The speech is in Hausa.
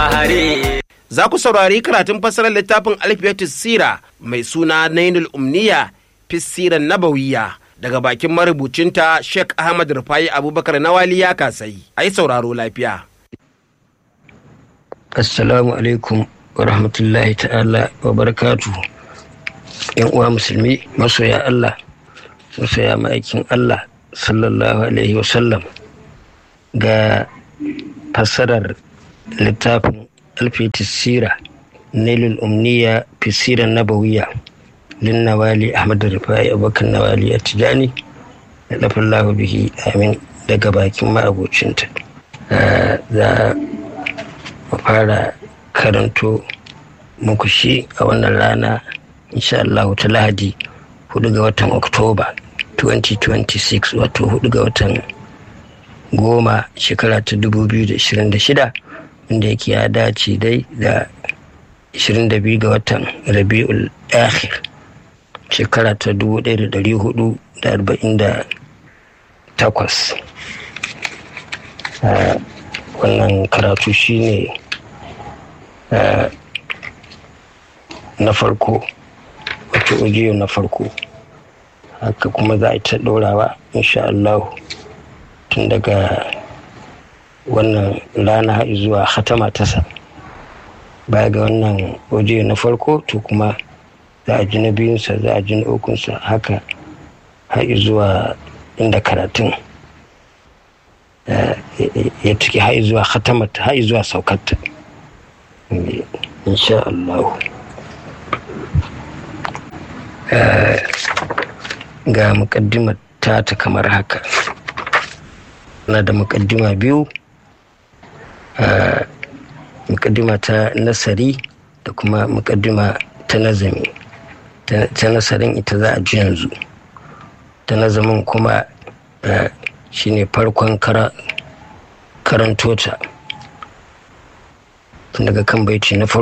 hare. Za ku saurari karatun fassarar littafin Alfiyatus Sira mai suna Nainul Umniya Fissiran Nabawiya daga bakin marubucinta Sheikh Ahmad Rufai Abubakar Nawali ya kasai. Ai sauraro lafiya. Assalamu alaikum wa rahmatullahi ta'ala wa barakatuhu. ‘Yan uwa musulmi masoya Allah, masoya ma'aikin Allah sallallahu alaihi wasallam ga fassarar littafin alfitis sira nailul umniya fi siran nabawiya lin nawali ahmad rufai abokan nawali a tijani da lafin lahu bihi amin daga bakin ma'abocinta za mu fara karanto muku shi a wannan rana insha Allah ta lahadi 4 ga watan oktoba 2026 wato 4 ga watan goma shekara ta 2026 wanda yake ya dace dai da 22 ga watan rabi'ul akhir shekara ta 1448 wannan karatu shine na farko wato audio na farko haka kuma za a ta ɗorawa insha Allah tun daga wannan rana har zuwa hatama tasa baya ga wannan audio na farko to kuma za a ji na biyunsa za a ji na ukunsa haka har zuwa inda karatun ya ciki har zuwa hatamata har zuwa saukarta insha Allah ga mukaddimar ta ta kamar haka na da mukaddima biyu mukaddima ta nasari da kuma mukaddima ta nazami ta nasarin ita za a ji yanzu ta nazamin kuma shine farkon karantota tun daga kan baiti na farko